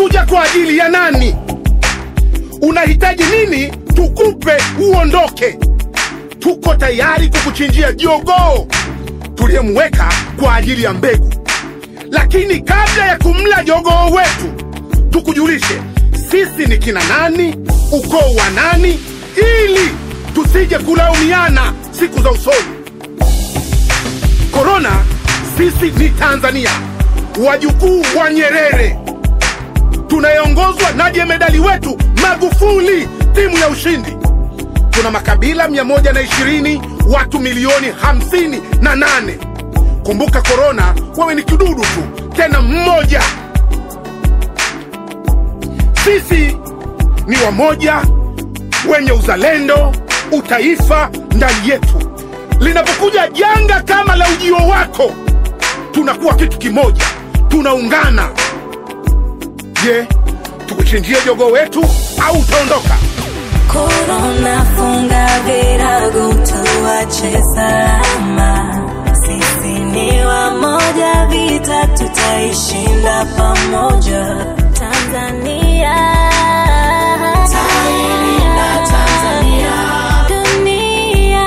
umekuja kwa ajili ya nani? Unahitaji nini tukupe uondoke? Tuko tayari kukuchinjia jogoo tuliyemweka kwa ajili ya mbegu, lakini kabla ya kumla jogoo wetu, tukujulishe sisi ni kina nani, ukoo wa nani, ili tusije kulaumiana siku za usoni. Korona, sisi ni Tanzania, wajukuu wa Nyerere, tunayeongozwa na jemedali wetu Magufuli, timu ya ushindi. Tuna makabila 120 watu milioni 58. Kumbuka korona, wewe ni kidudu tu, tena mmoja. Sisi ni wamoja, wenye uzalendo, utaifa ndani yetu. Linapokuja janga kama la ujio wako, tunakuwa kitu kimoja, tunaungana. Je, tukuchinjie jogoo wetu au utaondoka? Korona, funga virago, tuache salama. Sisi ni wamoja, vita tutaishinda pamoja. Tanzania, Tailinda Tanzania. dunia,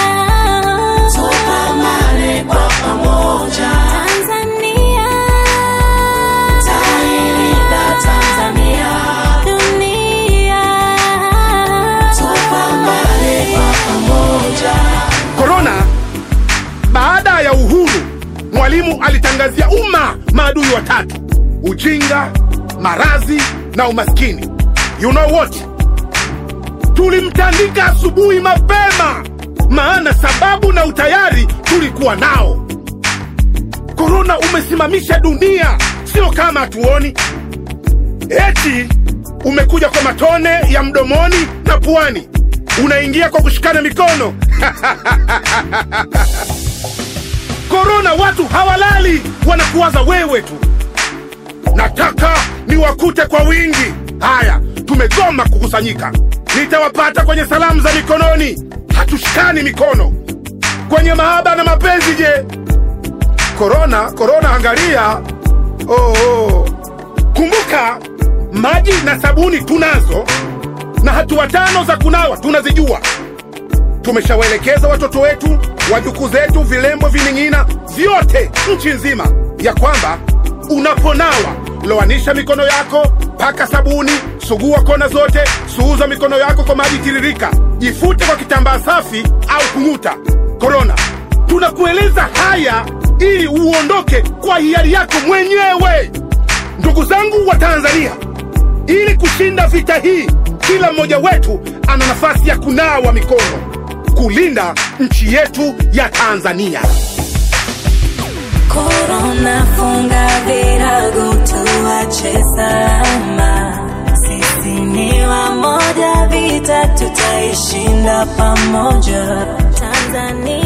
Tupambane kwa pamoja. Tanzania, Tailinda Tanzania. dunia, Tupambane kwa pamoja. Korona, baada ya uhuru, Mwalimu alitangazia umma maadui watatu: ujinga, maradhi na umaskini. You know what? Tulimtandika asubuhi mapema, maana sababu na utayari tulikuwa nao. Korona umesimamisha dunia, sio kama hatuoni. Eti umekuja kwa matone ya mdomoni na puani, unaingia kwa kushikana mikono. Korona, watu hawalali, wanakuwaza wewe tu. Nataka niwakute kwa wingi. Haya, tumegoma kukusanyika. Nitawapata kwenye salamu za mikononi, hatushikani mikono. Kwenye mahaba na mapenzi, je? Korona, korona, angalia. Oh, oh. Kumbuka, maji na sabuni tunazo, na hatua tano za kunawa tunazijua. Tumeshawaelekeza watoto wetu, wajukuu zetu, vilembo, vining'ina vyote nchi nzima, ya kwamba unaponawa loanisha mikono yako, paka sabuni, sugua kona zote, suuza mikono yako kwa maji tiririka, jifute kwa kitambaa safi au kung'uta. Korona, tunakueleza haya ili uondoke kwa hiari yako mwenyewe. Ndugu zangu wa Tanzania, ili kushinda vita hii, kila mmoja wetu ana nafasi ya kunawa mikono, kulinda nchi yetu ya Tanzania. Korona, funga virago, tuache salama. Sisi ni wamoja, vita tutaishinda pamoja. Tanzania